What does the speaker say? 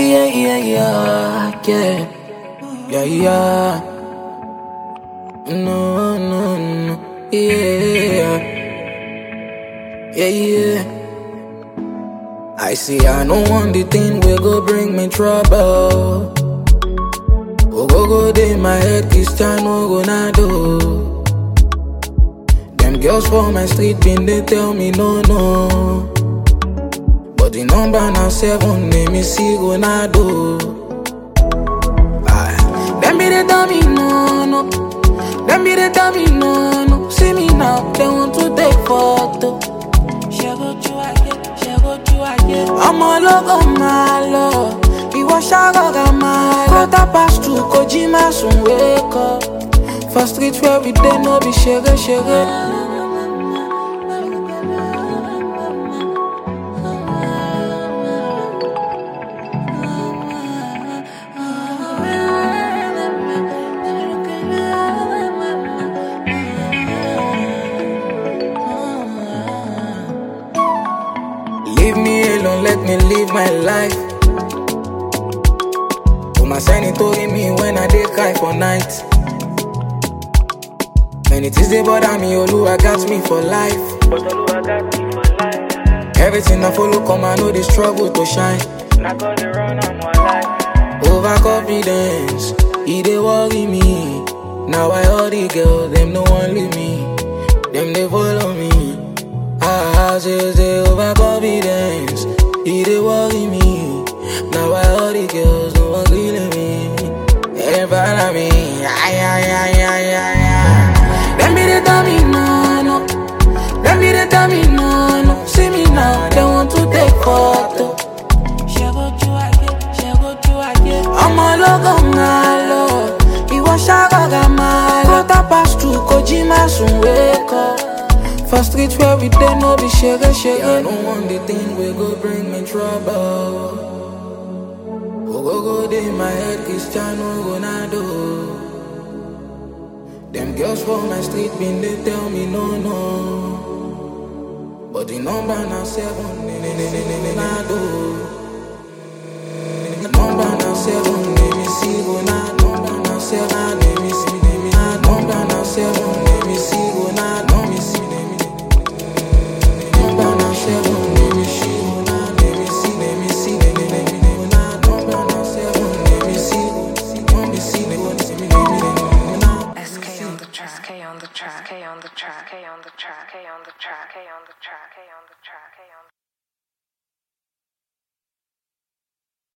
yeah, yeah, yeah, yeah, yeah, yeah. No, no, no, yeah, yeah, yeah. I see, I know one the thing will go bring me trouble. Oh, go go day my head, Cristiano Ronaldo. Them girls for my street been they tell me no, no. But the number now seven, name is see Ronaldo. Aye. Them be they tell me no, no. Them be they tell me no, no. See me now, they want to take photo. ọmọ ológo máa lọ ìwọ ṣàrògà máa lọ. quarter past two kò jí má sùn wékọ for street where we dey no be ṣeré ṣeré. Leave me alone, let me live my life. Put my sanity to me when I dey cry for night. Many things they bother me, Oluwa got me for life. But Oluwa got me for life. Everything I follow come, I know the struggle to shine. Not gonna run on my life. Overconfidence, e dey worry me. Now I all the girls, them no one leave me. Them they follow me. Ah, say say overconfidence, e dey worry me. Now I all the girls, no one leave me. They follow me. Ay ay ay ay ay ay. Them be they tell me no no. Them be they tell me no no. See me now, they want to take photo. ọmọ ológo máa lọ ìwọ ṣàrògà máa lọ. quarter past two kò jí má sùn wékọ. for street where we dey no be ṣeré ṣeré. I no want the thing wey go bring me trouble. Ogogo dey my head Cristiano Ronaldo. Dem girls for my street bin dey tell me no no. But the number na seven, Ronaldo. Number now seven, let me see go now. Number now seven, let me see, let me see. Number now seven, let me see go now. Let me see, let me. Number now seven, let me see go now. Let me see, let me see, let me let me go now. Number now seven, let me see, let me see, let me see, let me let me go now. SK on the track, SK on the track, SK on the track, SK on the track, SK on the track, SK on the track, SK on the track, SK on the track.